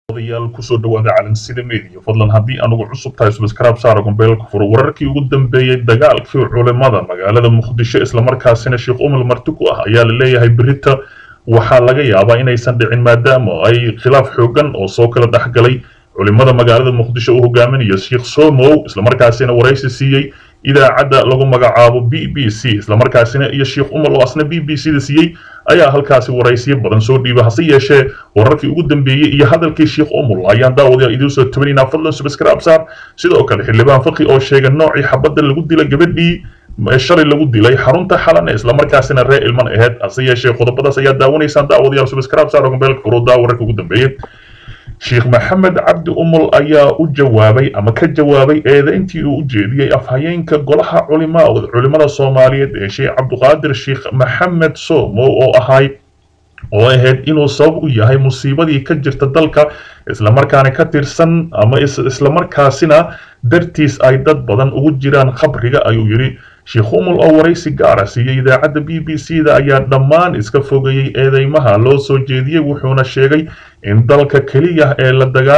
odayaal kusoo dhawaada calansida media fadlan haddii anugu cusub tahay subscribe saara gombeelka furo wararkii ugu dambeeyey dagaalkii culimada magaalada muqdisho islamarkaasina sheekh umar marti ku ah ayaa la leeyahay berita waxaa laga yaabaa inaysan dhicin maadaama ay khilaaf xoogan oo soo kala dhexgalay culimada magaalada muqdisho uu hogaaminayo sheekh somow islamarkaasina waraysi siiyey idaacadda lagu magacaabo b b c islamarkaasina iyo sheekh umar oo asna b b c da siiyey ayaa halkaasi waraysiyo badan soo dhiiba hase yeeshee wararkii ugu dambeeyey iyo hadalkii sheekh umul ayaan daawadayaal idiin soo tabanaynaa fadlan subscribe saar sidoo kale xildhibaan faqi oo sheegay noocii xabadda lagu dilay gabadhii shalay lagu dilay xarunta xalane islamarkaasina ree ilman aheyd hase yeeshee qodobadaas ayaa daawanaysaan daawadayaal subscribe saar gombeelka furuudaa wararka ugu dambeeyey sheekh maxamed cabdi umul ayaa u jawaabay ama ka jawaabay eedayntii uu u jeediyey afhayeenka golaha culimada soomaaliyeed ee sheekh cabduqaadir sheekh maxamed somow oo ahay oo ahayd inuu sabab u yahay musiibadii ka jirta dalka islamarkaana ka tirsan ama islamarkaasina dartiis ay dad badan ugu jiraan khabriga ayuu yidhi sheekh umul oo waraysi gaara siiyey idaacadda b b c da ayaa dhammaan iska fogeeyey eedeymaha loo soo jeediyey wuxuuna sheegay in dalka keliya ee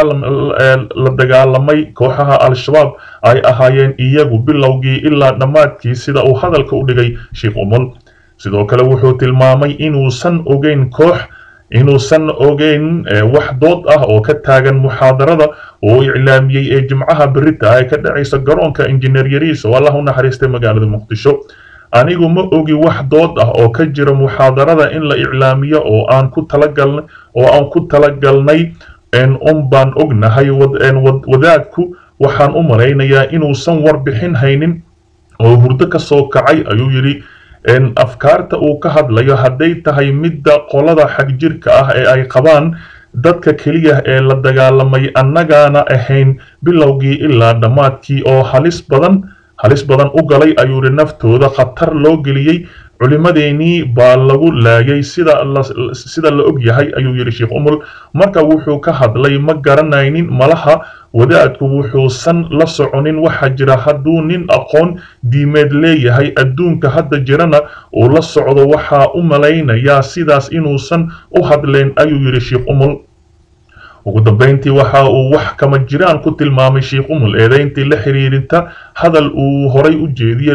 la dagaalamay kooxaha al-shabaab ay ahaayeen iyagu bilowgii ilaa dhammaadkii sida uu hadalka u dhigay sheekh umul sidoo kale wuxuu tilmaamay inuusan ogeyn koox inuusan ogeyn wax dood ah oo ka taagan muxaadarada oo iclaamiyey ee jimcaha berita ee ka dhacaysa garoonka injineer yariis oo allah u naxariistay magaalada muqdisho anigu ma ogi wax dood ah oo ka jira muxaadarada in la iclaamiyo oo aan ku talagalnay oo aan ku talagalnay un baan ognahay wadaadku waxaan u malaynayaa inuusan warbixin haynin oo hurdo ka soo kacay ayuu yidhi afkaarta uu ka hadlayo hadday tahay midda qolada xagjirka ah ee ay qabaan dadka keliya ee la dagaalamay annagaana ahayn bilowgii ilaa dhammaadkii oo halis badan halis badan u galay ayuu yidhi naftooda khatar loo geliyey culimadeenii baa lagu laayay sida sida la og yahay ayuu yidhi sheekh umul marka wuxuu ka hadlay ma garanaynin malaha wadaadku wuxuusan la soconin waxaa jira hadduu nin aqoon diimeed leeyahay adduunka hadda jirana uu la socdo waxaa u malaynayaa sidaas inuusan u hadleen ayuu yidhi sheekh umul ugu dambeyntii waxa uu wax kama jiraan ku tilmaamay sheekh umul eedayntii la xiriirinta hadal uu horay u jeediyey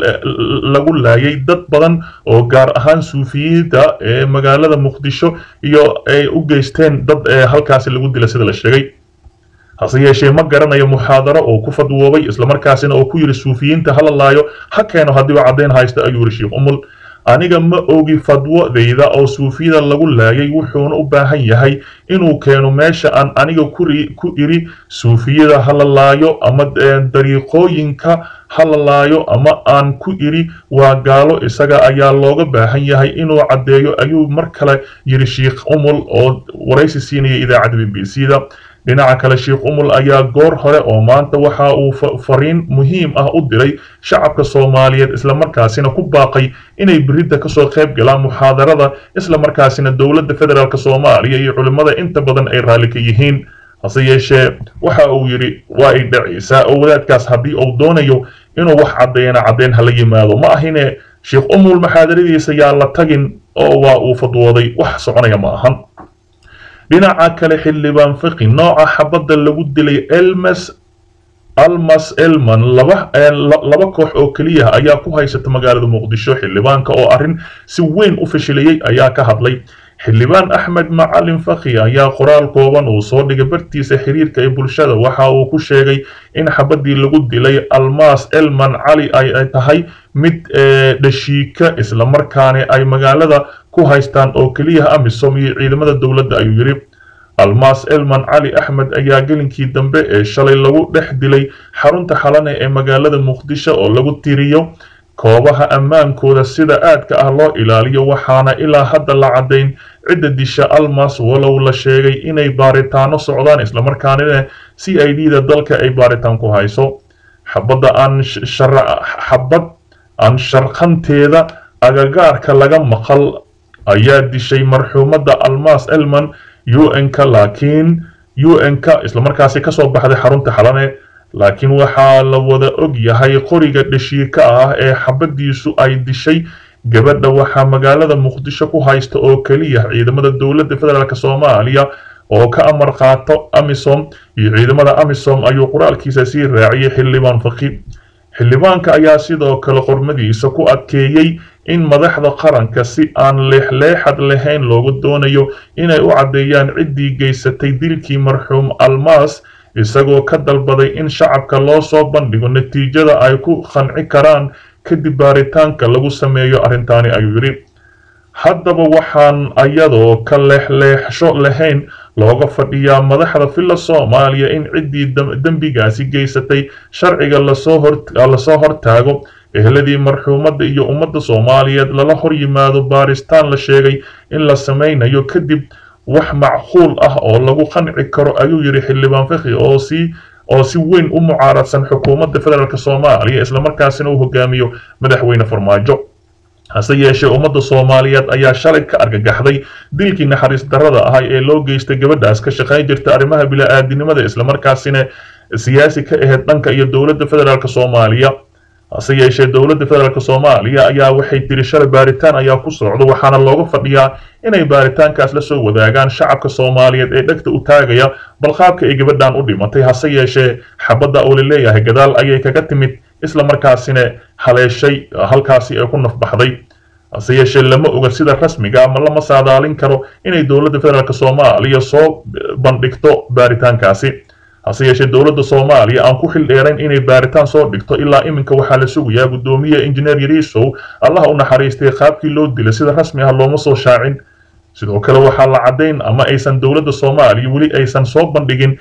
lagu laayay dad badan oo gaar ahaan suufiyiinta ee magaalada muqdisho iyo ay u geysteen dad halkaasi lagu dila sida la sheegay hase yeeshee ma garanayo muxaadaro oo ku fadwoobay islamarkaasina oo ku yidhi suufiyiinta hala laayo ha keeno haddiiba caddayn haysta ayuu yidhi sheekh umul aniga ma ogi fadwodayda oo suufiyada lagu laayay wuxuuna u baahan yahay inuu keeno meesha aan aniga ku iri suufiyada hala laayo ama dariiqooyinka hala laayo ama aan ku iri waa gaalo isaga ayaa looga baahan yahay inuu caddeeyo ayuu mar kale yidhi sheekh umul oo waraysi siinaya idaacadda b b c da dhinaca kale sheekh umul ayaa goor hore oo maanta waxa uu fariin muhiim ah u diray shacabka soomaaliyeed islamarkaasina ku baaqay inay beridda kasoo qayb galaan muxaadarada islamarkaasina dowladda federaalk soomaaliya iyo culimmada inta badan ay raalli ka yihiin hase yeeshee waxa uu yidhi waa ay dhacaysaa oo wadaadkaas haddii uu doonayo inuu wax caddeeyana caddeyn hala yimaado ma ahine sheekh umul maxaadaradiisa yaa la tagin oo waa uu fadwooday wax soconaya ma ahan dhinaca kale xildhibaan fiqi nooca xabadda lagu dilay elmas almas elman laba laba koox oo keliya ayaa ku haysata magaalada muqdisho xildhibaanka oo arrin si weyn u fashilayey ayaa ka hadlay xildhibaan axmed macalin fakhi ayaa qoraal kooban uu soo dhigay bartiisa xiriirka ee bulshada waxa uu ku sheegay in xabaddii lagu dilay almas elman cali ay tahay mid dhashiika islamarkaana ay magaalada ku haystaan oo keliya amisom iyo ciidamada dowladda ayuu yidhi almas elman cali axmed ayaa gelinkii dambe ee shalay lagu dhex dilay xarunta xalane ee magaalada muqdisho oo lagu tiriyo koobaha ammaankooda sida aadka ah loo ilaaliyo waxaana ilaa hadda la caddayn cidda disha almas walow la sheegay inay baaritaano socdaan islamarkaanina c i d da dalka ay baaritaan ku hayso xabadda aan xabad aan sharqanteeda agagaarka laga maqal ayaa dishay marxuumadda almas elman un-ka laakiin un-ka islamarkaasi kasoo baxday xarunta xalane laakiin waxaa la wada og yahay qoriga dhashiika ah ee xabaddiisu ay dishay gabadha waxaa magaalada muqdisho ku haysta oo keliya ciidamada dowladda federaalk soomaaliya oo ka amar qaato amisom iyo ciidamada amisom ayuu qoraalkiisa sii raaciyay xildhibaan faqi xildhibaanka ayaa sidoo kale qormadiisa ku adkeeyey in madaxda qaranka si aan leexleexad lahayn loogu doonayo inay u caddeeyaan ciddii geysatay dilkii marxuum almaas isagoo ka dalbaday in shacabka loo soo bandhigo natiijada ay ku qanci karaan kadib baaritaanka lagu sameeyo arrintaani ayuu yidhi haddaba waxaan ayadoo ka leexleexsho lahayn looga fadhiyaa madaxda filla soomaaliya in ciddii dembigaasi geysatay sharciga lasoo hortaago ehladii marxuumadda iyo ummadda soomaaliyeed lala hor yimaado baaristaan la sheegay in la samaynayo kadib wax macquul ah oo lagu qanci karo ayuu yidhi xildhibaan fakhi oo si oo si weyn u mucaaradsan xukuumadda federaalk soomaaliya islamarkaasina uu hogaamiyo madaxweyne farmaajo hase yeeshee ummadda soomaaliyeed ayaa shalay ka argagaxday dilkii naxariis darrada ahay ee loo geystay gabadhaas ka shaqayn jirta arrimaha bila'aadinimada islamarkaasina siyaasi ka ahayd dhanka iyo dowladda federaalk soomaaliya hase yeeshee dowladda federaalk soomaaliya ayaa waxay tiri shalay baaritaan ayaa ku socda waxaana looga fadhiyaa inay baaritaankaas la soo wadaagaan shacabka soomaaliyeed ee dhegta u taagaya balqaabka ay gabadhan u dhimatay hase yeeshee xabadda oo la leeyahay gadaal ayay kaga timid isla markaasina haleeshay halkaasi ay ku nafbaxday hase yeeshee lama oga sida rasmiga ama lama saadaalin karo inay dowladda federaalk soomaaliya soo bandhigto baaritaankaasi hase yeeshee dowladda soomaaliya aan ku xil dheerayn inay baaritaan soo dhigto ilaa iminka waxaa la sugayaa guddoomiye injineer yariisow allaha u naxariistay qaabkii loo dilay sida rasmi ah looma soo shaacin sidoo kale waxaa la caddayn ama aysan dowladda soomaaliya weli aysan soo bandhigin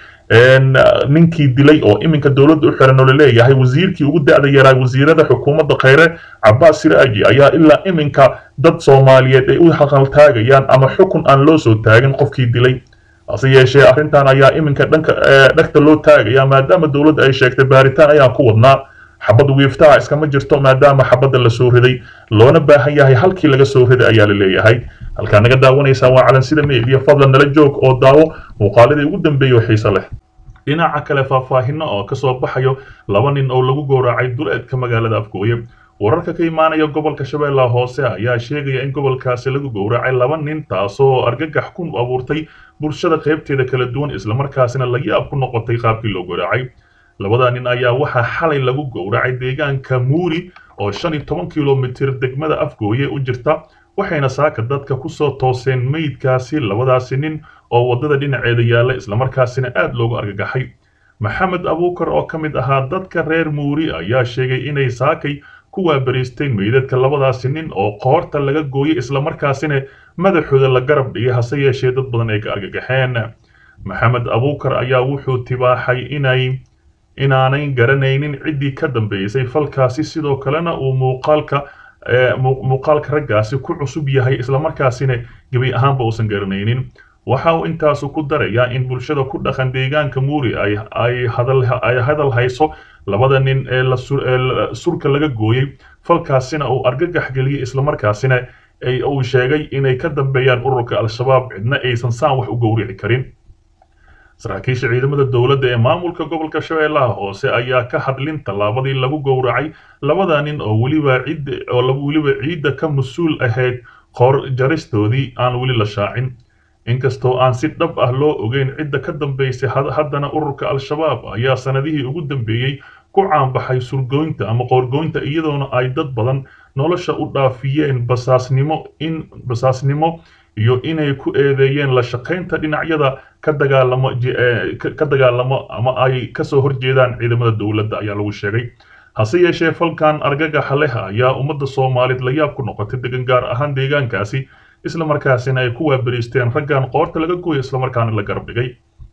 ninkii dilay oo iminka dowladda u xiran oo laleeyahay wasiirkii ugu da'da yaraa wasiirada xukuumadda khayre cabaas siraaji ayaa ilaa iminka dad soomaaliyeed ay u haqaltaagayaan ama xukun aan loo soo taagin qofkii dilay hase yeeshee arrintan ayaa iminka dhanka dhegta loo taagaya maadaama dowladda ay sheegtay baaritaan ayaan ku wadnaa xabad wiiftaha iskama jirto maadaama xabadda la soo riday loona baahan yahay halkii laga soo riday ayaa la leeyahay halkaa naga daawanaysaa waa calansida meediya fadlan nala joog oo daawo muuqaaladii ugu dambeeyay oo xiise leh dhinaca kale faahfaahino oo kasoo baxayo laba nin oo lagu gowracay duleedka magaalada afgooye wararka ka imaanaya gobolka shabeellaha hoose ayaa sheegaya in gobolkaasi lagu gowracay laba nin taasoo argagax ku abuurtay bulshada qaybteeda kala duwan islamarkaasina la yaab ku noqotay qaabkii loo gowracay labada nin ayaa waxaa xalay lagu gowracay deegaanka muuri oo shan iyo toban kilomitir degmada afgooye u jirta waxayna saaka dadka kusoo tooseen meydkaasi labadaasi nin oo waddada dhinaceeda yaalla islamarkaasina aad loogu argagaxay maxamed abuukar oo ka mid ahaa dadka reer muuri ayaa sheegay inay saakay ku waabariisteen meydadka labadaasi nin oo qoorta laga gooyay islamarkaasina madaxooda la garab dhigay hase yeeshee dad badan ay ka argagaxeen maxamed abuukar ayaa wuxuu tibaaxay inay inaanay garanaynin ciddii ka dambeysay falkaasi sidoo kalena uu muuqaalka muuqaalka raggaasi ku cusub yahay islamarkaasina gebi ahaanba uusan garanaynin waxa uu intaasu ku darayaa in bulshada ku dhaqan deegaanka muuri ay hadal hayso labada nin ee surka laga gooyey falkaasina uu argagax geliyey islamarkaasina uu sheegay inay ka dambeeyaan ururka al-shabaab cidna aysan saan wax u gowrici karin saraakiisha ciidamada dowladda ee maamulka gobolka shabeellaha hoose ayaa ka hadlin tallaabadii lagu gowracay labada nin oo weliba ciid oo weliba ciidda ka mas-uul ahayd qoor jaristoodii aan weli la shaacin inkastoo aan si dhab ah loo ogeyn cidda ka dambaysay haddana ururka al-shabaab ayaa sanadihii ugu dambeeyey ku caanbaxay surgoynta ama qoorgoynta iyadoona ay dad badan nolosha u dhaafiyeen basaasnimo in basaasnimo iyo inay ku eedeeyeen la shaqaynta dhinacyada ka dagaalamo ka dagaalamo ama ay kasoo horjeedaan ciidamada dowladda ayaa lagu sheegay hase yeeshee falkan argagaxa leh ayaa ummadda soomaaliyed la yaab ku noqotay degan gaar ahaan deegaankaasi islamarkaasina ay ku waabariisteen raggan qoorta laga gooya islamarkaana la garab dhigay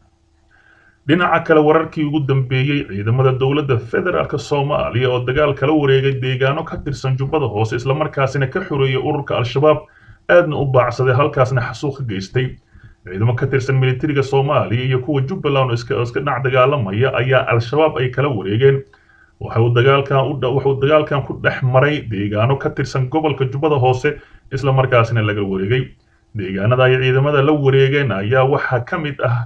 dhinaca kale wararkii ugu dambeeyey ciidamada dowladda federaalk soomaaliya oo dagaal kala wareegay deegaano ka tirsan jubbada hoose islamarkaasina ka xoreeyay ururka al-shabaab aadna u baacsaday halkaasna xasuuq ka geystay ciidamo ka tirsan militariga soomaaliya iyo kuwa jubbaland oo iska dhinac dagaalamaya ayaa al-shabaab ay kala wareegeen wuxuu dagaalkan ku dhex maray deegaano ka tirsan gobolka jubbada hoose islamarkaasina laga wareegay deegaanada ay ciidamada la wareegeen ayaa waxaa ka mid ah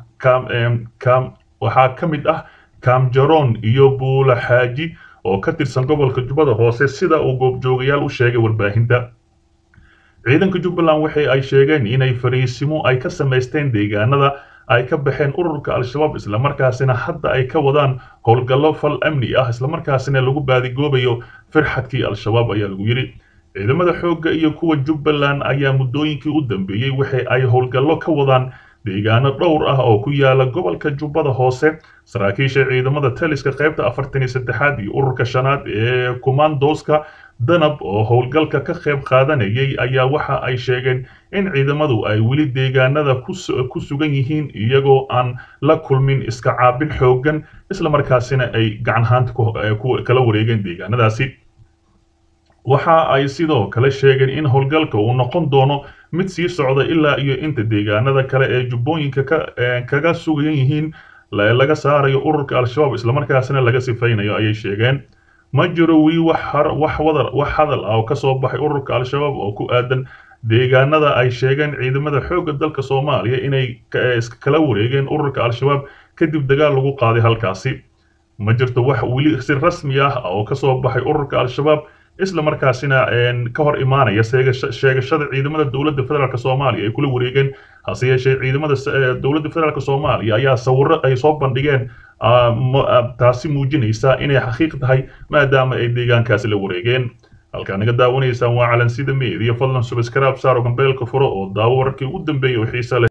waxaa ka mid ah kaamjaroon iyo buulaxaaji oo ka tirsan gobolka jubbada hoose sida uu goobjoogayaal u sheegay warbaahinta ciidanka jubbaland waxa ay sheegeen inay fariisimo ay ka samaysteen deegaanada ay ka baxeen ururka al-shabaab islamarkaasina hadda ay ka wadaan howlgallo fal amni ah islamarkaasina lagu baadigoobayo firxadkii al-shabaab ayaa lagu yidhi ciidamada xoogga iyo kuwa jubbaland ayaa muddooyinkii u dambeeyey waxa ay howlgallo ka wadaan deegaano dhowr ah oo ku yaala gobolka jubbada hoose saraakiisha ciidamada taliska qaybta afartan iyo saddexaad iyo ururka shanaad ee kumandoska danab oo howlgalka ka qayb qaadanayay ayaa waxa ay sheegeen in ciidamadu ay weli deegaanada ku sugan yihiin iyagoo aan la kulmin iska caabin xooggan islamarkaasina ay gacanhaanta kala wareegeen deegaanadaasi waxa ay sidoo kale sheegeen in howlgalka uu noqon doono mid sii socda ilaa iyo inta deegaanada kale ee jubbooyinka kaga sugan yihiin laga saarayo ururka al-shabaab islamarkaasina laga sifaynayo ayay sheegeen ma jiro weli wax hadal ah oo kasoo baxay ururka al-shabaab oo ku aadan deegaanada ay sheegeen ciidamada xoogga dalka soomaaliya inay kala wareegeen ururka al-shabaab kadib dagaal lagu qaaday halkaasi ma jirto wax weli si rasmi ah oo kasoo baxay ururka al-shabaab isla markaasina ka hor imaanaya sheegashada ciidamada dowladda federaalk soomaaliya ay kula wareegeen hase yeeshee ciidamada dowladda federaalk soomaaliya ayaa sawiro ay soo bandhigeen taasi muujinaysa inay xaqiiq tahay maadaama ay deegaankaasi la wareegeen halkaa naga daawanaysaan waa calansida meediya fadlan subscribe saaro gambeelka furo oo daawo wararkii ugu dambeeyay oo xiisa leh